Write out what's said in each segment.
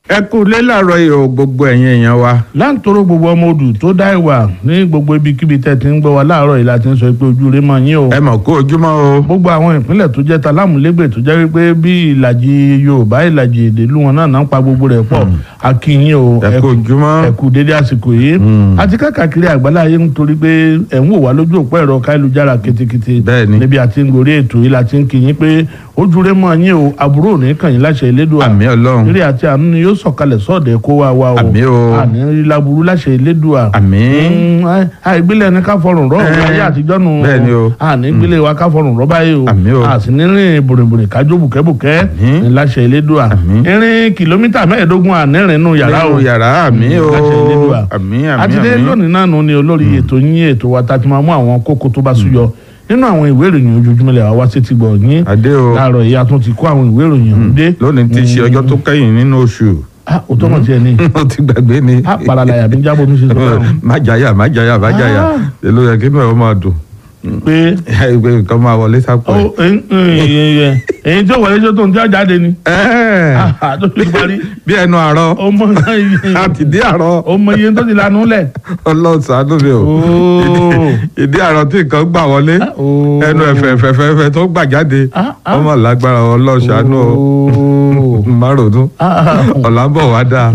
ẹ kú lé làárọ̀ ìhò gbogbo ẹ̀yin èèyàn wa. láǹtóró gbogbo ọmọ odù tó dá ìwà ní gbogbo ibikíbi tẹ́ ti ń gbọ́ wa láàárọ̀ yìí la ti ń sọ pé ojú rẹ mọ̀ yín o. ẹ mọ̀ kó ojúmọ́ o. gbogbo àwọn ìpínlẹ̀ tó jẹ́ ta lámúlégbè tó jẹ́ wípé bí ìlàjì yorùbá ìlàjì èdè ìlú wọn náà náà ń pa gbogbo rẹ̀ pọ̀ akínyìn o ẹ kú ojúmọ́. ẹ kú dédé àsìkò yìí àti káàkiri àgbálá ayé nítorí pé ẹ̀ ń wò wá lójú òpó ẹ̀rọ káyélujára ketekete Bẹ́ẹ̀ni. níbi àti ń gorí ètò yìí la ti ń kí yín pé ojú rẹ mọ̀ yín o àbúrò ò ní kàn yín láṣẹ Elédùà àmì ọlọ́run. eré àti àánú ni yóò sọ̀kalẹ̀ sọ́ọ̀dẹ̀ kó wa wa o Àmín o. àní rí laburu láṣẹ Elédùà àmín. Mm, ai- àìgbélé ẹni ká fọrùn rọ òun Eh, ayé àtijọ́ nù bẹ́ẹ̀ ni o. àní gbélé wa ká fọrùn rọ báyìí o Àmín o. àsì nírìn bòrìbòrì kájọ bùkẹ́bùkẹ́ Àmín. ní láṣẹ Elédùà Àmín. irin kìlómítà mẹ́ẹ̀ẹ́dógún ànírìn nù yàrá o nínú yàrá àmì o. láṣẹ Elédùà àmì àmì àti dé àmì. lónìí náà nù ni olórí ètò yín ètò wa tá a ti máa mú àwọn kókó tó bá súyọ nínú àwọn ìwé ìròyìn ojoojúmọ́ lẹ̀ wá wá sí ti gbọ̀ yín adé o. láàárọ̀ yìí a tún ti kó àwọn ìwé ìròyìn ọ̀hún dé lónìí ti ṣe ọjọ́ tó kẹ́yìn nínú oṣù. ah òótọ́ mọ̀ tiẹ̀ ni o ti gbàgbé ni. ah paralaya mi jábọ̀ mi ṣe sọ fún un má jàyà má jàyà má jàyà. Ah. èlò yẹ kí inú ẹ̀ ó máa dùn. pé ìgbé nǹkan máa wọlé sápò ẹ̀. ó èyí tí ó wọlé tó tó ń tí ó jáde ni Ẹ́ẹ̀, Ah, tó ti parí bí ẹnu àárọ̀ ọmọ àti ìdí àárọ̀ ọmọ iye tó ti lanu lẹ̀ ọlọ́run ṣàánú mi o. Ooo. ìdí àárọ̀ tí nǹkan gbà wọlé Ooo. ẹnu ẹ̀fẹ̀fẹ̀fẹ̀fẹ̀ tó gbà jáde Ah, ah. ọmọ lágbára ọlọ́run ṣàánú o. Ooo. má ronú Ah, ah. ọ̀la ń bọ̀ wá dáa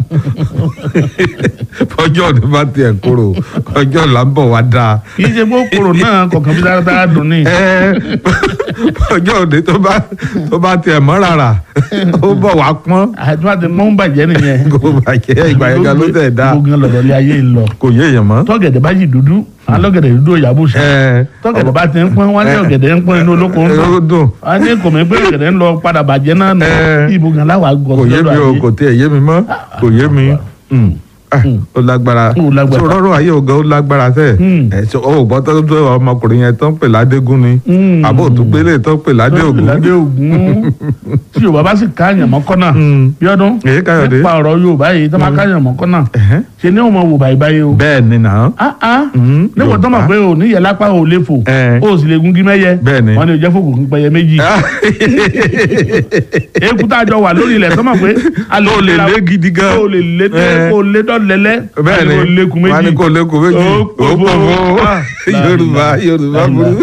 ọjọ́ òní bá tiẹ̀ kúrò ọjọ́ ọ̀la ń bọ̀ wá dáa kì í ṣe pé kòrò náà kọ̀ọ̀kan bí dáradára dùn ní. Ẹ́, ọjọ́ òní tó bá tó bá tiẹ̀ mọ́ rárá ó bọ̀ wá pọ́n àti wá ti mọ́ ń bàjẹ́ nìyẹn. kó bàjẹ́ ìgbà yẹn gan ló tẹ̀ dá gbogbo gan lọ̀dọ̀ lé ayé ń lọ. kò yé èèyàn mọ́. tọ́gẹ̀dẹ̀ bá yìí dúdú alọ́gẹ̀dẹ̀ dúdú òyàbò sàn. Ẹ́, tọ́gẹ̀dẹ̀ bá ti ń pọ́n wọ́n ní ọ̀gẹ̀dẹ̀ ń pọ́n inú olóko ń ó dùn. dùn wọ́n ní kò mí pé ọ̀gẹ̀dẹ̀ ń lọ padà bàjẹ́ náà nù. Eh. ibo gan láwàá gọ̀ kò yé mi o kò tiẹ̀ yé mi mọ́ kò yé mi. Mm. Ah, ó lágbára Ó lágbára. tó rọrùn ayé ògá ó lágbára tẹ Mm. ẹ ṣe ó gbọ́ tó tó ọmọkùnrin yẹn tó ń pè ládégún ni Mm. àbó tó gbélé tó ń pè ládé ògún ládé ògún tí yorùbá bá sì káyàn mọ́kànnà Mm. bíọ́dún Èyí Káyọ̀dé. nípa ọ̀rọ̀ yorùbá yìí tó máa káyàn mọ́kànnà Ẹ̀hẹ́. ṣe ni wọ́n mọ wò báyìí báyìí o. bẹ́ẹ̀ ni nà án ah ah Mm, níwọ̀n tó mọ̀ Yorùbá. pé o níyẹ̀ lápá o lè fò Eh. o sì lè gun gímẹ́yẹ Bẹ́ẹ̀ ni. wọ́n ní o jẹ́ fòkùn kún pẹyẹ méjì eku tá a jọ wà lórí ilẹ̀ tó mọ̀ pé a Ó lè la- lé gidi gan. o lè lé Eh. kó o lé dọ́lẹ́lẹ́ bẹ́ẹ̀ ni o lékun méjì wọ́n á ní kó lékun méjì Ó ó pọ̀ pọ̀ fún- fún Ah, Yorùbá Yorùbá láìláì. burú.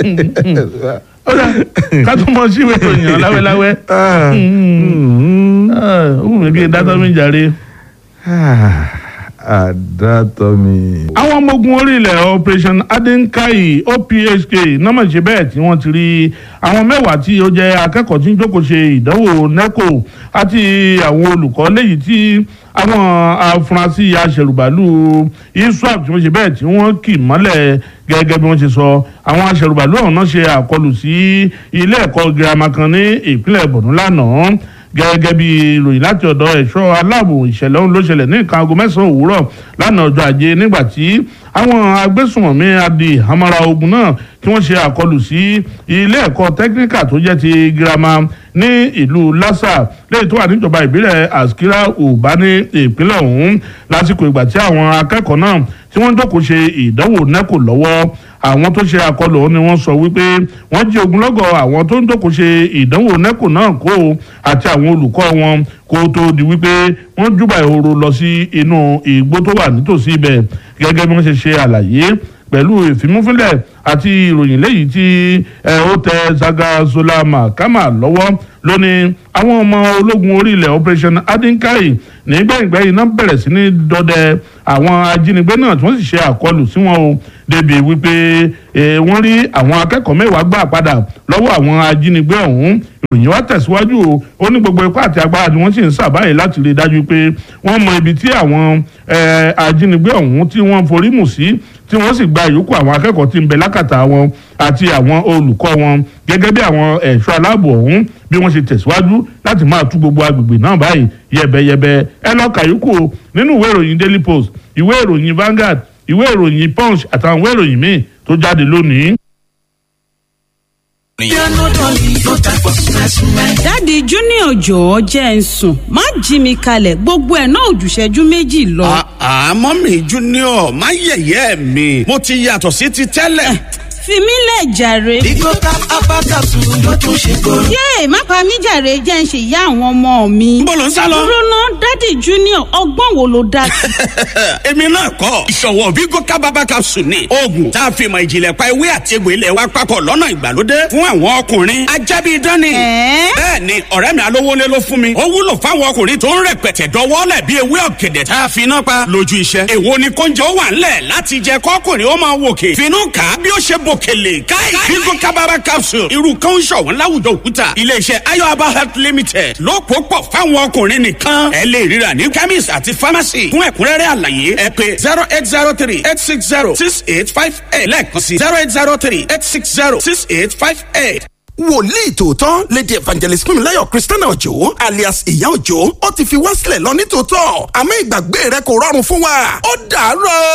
ó dà ká tó mọ sí ìwé ìròyìn láwẹ́láwẹ́ Ah, mm. ó wù mí kí n dátọ́ mi jàre. Ah, àdàtọ̀ mi. àwọn ọmọ ogun orí ilẹ̀ operation adenkai opsk nọ́mọ̀ ṣe bẹ́ẹ̀ tí wọ́n ti rí àwọn mẹ́wàá tí ó jẹ́ akẹ́kọ̀ọ́ tí ń jókòó ṣe ìdánwò neco àti àwọn olùkọ́ léyìí tí àwọn afurasí aṣẹ̀rùbàlù iswap tí wọ́n ṣe bẹ́ẹ̀ tí wọ́n kì mọ́lẹ̀ gẹ́gẹ́ bí wọ́n ṣe sọ àwọn aṣẹ̀rùbàlù ọ̀hún náà ṣe àkọlù sí ilé ẹ̀kọ́ girama kan ní ìpínlẹ̀ Borno lánàá gẹ́gẹ́ bí ìròyìn láti ọ̀dọ̀ ẹ̀ṣọ́ aláàbò ìṣẹ̀lẹ̀ ọ̀hún ló ṣẹlẹ̀ ní nǹkan aago mẹ́sàn-án òwúrọ̀ lánàá ọjọ́ ajé nígbà tí àwọn agbésùnmọ̀mí adi hamara ogun náà tí wọ́n ṣe àkọlù sí ilé ẹ̀kọ́ tẹ́kíníkà tó jẹ́ ti girama ní ìlú lassa lẹ́yìn tó wà níjọba ìbílẹ̀ askira uba ní ìpínlẹ̀ ọ̀hún lásìkò ìgbà tí àwọn akẹ́kọ̀ọ́ náà tí wọ́n jókòó ṣe ìdánwò neco lọ́wọ́ àwọn tó ṣe àkọlù ọ̀hún ni wọ́n sọ wípé wọ́n jí ogunlọ́gọ̀ àwọn tó ń jókòó ṣe ìdánwò neco náà kó o àti àwọn olùkọ́ wọn kó tó di wípé wọ́n júbà ìhòòrò lọ sí inú igbó tó wà nítòsí ibẹ̀ gẹ́gẹ́ bí wọ́n ṣe ṣe àlàyé pẹ̀lú ìfimúfínlẹ̀ àti ìròyìn léyìí tí ẹ, ó tẹ zagazola mahama lọ́wọ́ lónìí àwọn ọmọ ológun orí ilẹ̀ operation adinkai nígbẹ̀yìngbẹ̀yìn náà bẹ̀rẹ̀ sí ní dọdẹ àwọn ajínigbé náà tí wọ́n sì ṣe àkọlù sí wọn o débi wípé eh, wọ́n rí àwọn akẹ́kọ̀ọ́ mẹ́wàá gbà padà lọ́wọ́ àwọn ajínigbé ọ̀hún ìròyìn wa tẹ̀síwájú o ó ní gbogbo ipá àti agbára ni wọ́n sì ń sàbáyé láti rí i dájú pé wọ́n mọ ibi tí àwọn eh, ajínigbé ọ̀hún tí wọ́n forí mù sí tí wọ́n sì gba ìyókù àwọn akẹ́kọ̀ọ́ tí ń bẹ lákàtà wọn àti àwọn olùkọ́ wọn gẹ́gẹ́ bí àwọn ẹ̀ṣọ́ aláàbò ọ̀hún bí wọ́n ṣe tẹ̀síwájú láti máa tú gbogbo agbègbè náà báyìí yẹ̀bẹ̀yẹ̀bẹ̀ ẹ lọ kàyókù o nínú ìwé ìròyìn Daily Post ìwé ìròyìn Vanguard ìwé ìròyìn Punch àtàwọn ìwé ìròyìn míì tó jáde lónìí. dáàdi junior jọ̀ọ́ jẹ́ ń sùn má jí mi kalẹ̀ gbogbo ẹ̀ náà ò jù ìṣẹ́jú méjì lọ. àmọ́ mi junior má yẹ̀yẹ́ mi mo ti yàtọ̀ sí ti tẹ́lẹ̀. fi mí lẹ̀ jàre. Bigo tap abakasu ló tún ṣe kóró. yéè má pa mí jàre jẹ́ ń ṣe ìyá àwọn ọmọ mi. Níbo lò ń sá lọ? dúró ná dádì junior ọgbọ́n wo ló dá sí. èmi náà kọ́ ìṣòwò Bigo kábàbà capsule ni oògùn tá a fi mọ ìjìnlẹ̀ pa ewé àti egbò ilẹ̀ wa papọ̀ lọ́nà ìgbàlódé fún àwọn ọkùnrin ajábí dání. Ẹ̀ẹ́? bẹ́ẹ̀ ni ọ̀rẹ́ mi alówólé ló fún mi ó wúlò fáwọn ọkùnrin tó ń rẹpẹtẹ dọwọ́lẹ̀ bí ewé ọ̀gẹ̀dẹ̀ tá a fi iná pa lójú iṣẹ́. èwo ni kóúnjẹ ó wà ńlẹ̀ láti jẹ kọ́kùnrin ó máa wòkè finú kà á bí ó ṣe bòkèlè káì Bigo kábàbà capsule irú kan ń ṣọ̀wọ́n láwùjọ òkúta iléeṣẹ́ ayọ̀aba health limited ló pò pọ̀ fáwọn ọkùnrin nìkan ẹ lè ríra ní chemist àti pharmacy fún ẹ̀kúnrẹ́rẹ́ àlàyé ẹ pé zero eight zero three eight six zero six eight five eight lẹ́ẹ̀kan sí zero eight zero three eight six zero six eight five eight. wòlíì tòótọ́ lady evangelist fúnmiláyọ̀ christiana òjò alias ìyá òjò ó ti fi wá sílẹ̀ lọ ní tòótọ́ àmọ́ ìgbàgbé rẹ kò rọrùn fún wa ó dàárọ̀.